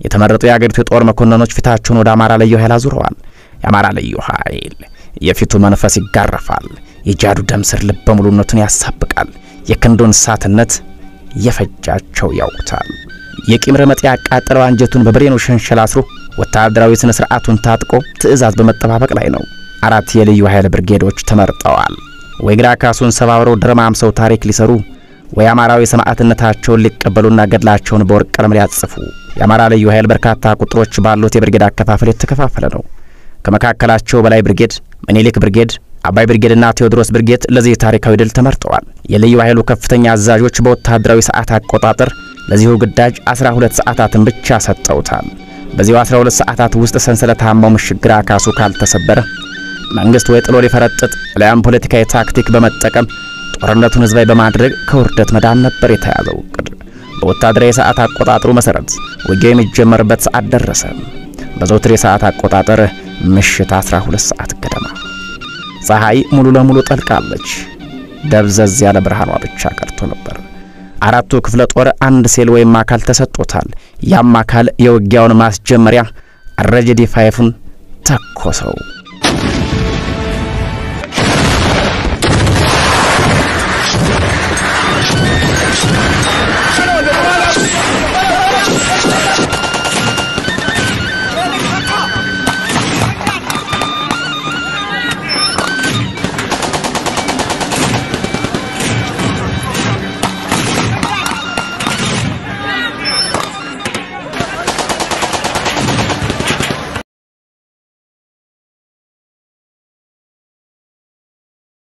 የተመረጡ የአገሪቱ የጦር መኮንኖች ፊታቸውን ወደ አማራ ልዩ ኃይል አዙረዋል። የአማራ ልዩ ኃይል የፊቱ መንፈስ ይጋረፋል። የጃዱ ደም ስር ልበ ሙሉነቱን ያሳብቃል። የክንዱን እሳትነት የፈጃቸው ያውቁታል። የቂም ረመጥ ያቃጠለው አንጀቱን በብሬኑ ሸንሸል አስሮ ወታደራዊ ስነ ስርዓቱን ታጥቆ ትዕዛዝ በመጠባበቅ ላይ ነው። አራት የልዩ ኃይል ብርጌዶች ተመርጠዋል። ወይ ግራ ካሱን ሰባብረው ደረማምሰው ታሪክ ሊሰሩ ወይ አማራዊ ሰማዕትነታቸውን ሊቀበሉና ገድላቸውን በወርቅ ቀለም ሊያጽፉ። የአማራ ልዩ ኃይል በርካታ ቁጥሮች ባሉት የብርጌድ አከፋፈል የተከፋፈለ ነው። ከመካከላቸው በላይ ብርጌድ፣ ምኒልክ ብርጌድ፣ አባይ ብርጌድና ቴዎድሮስ ብርጌድ ለዚህ ታሪካዊ ድል ተመርጠዋል። የልዩ ኃይሉ ከፍተኛ አዛዦች በወታደራዊ ሰዓት አቆጣጠር ለዚሁ ግዳጅ 12 ሰዓታትን ብቻ ሰጠውታል። በዚሁ 12 ሰዓታት ውስጥ ሰንሰለታማው ምሽግ ግራ ካሱ ካልተሰበረ መንግስት ወይ ጥሎ ሊፈረጥጥ አሊያም ፖለቲካዊ ታክቲክ በመጠቀም ጦርነቱን ህዝባዊ በማድረግ ከውርደት መዳን ነበር የተያዘው እቅድ። በወታደራዊ ሰዓት አቆጣጠሩ መሰረት ውጊያው የሚጀመርበት ሰዓት ደረሰ። በዘውትር የሰዓት አቆጣጠር ምሽት 12 ሰዓት ገደማ ፀሐይ ሙሉ ለሙሉ ጠልቃለች። ደብዘዝ ያለ ብርሃኗ ብቻ ቀርቶ ነበር። አራቱ ክፍለ ጦር አንድ ሴል ወይም አካል ተሰጥቶታል። ያም አካል የውጊያውን ማስጀመሪያ አረጀዲ ፋይፉን ተኮሰው።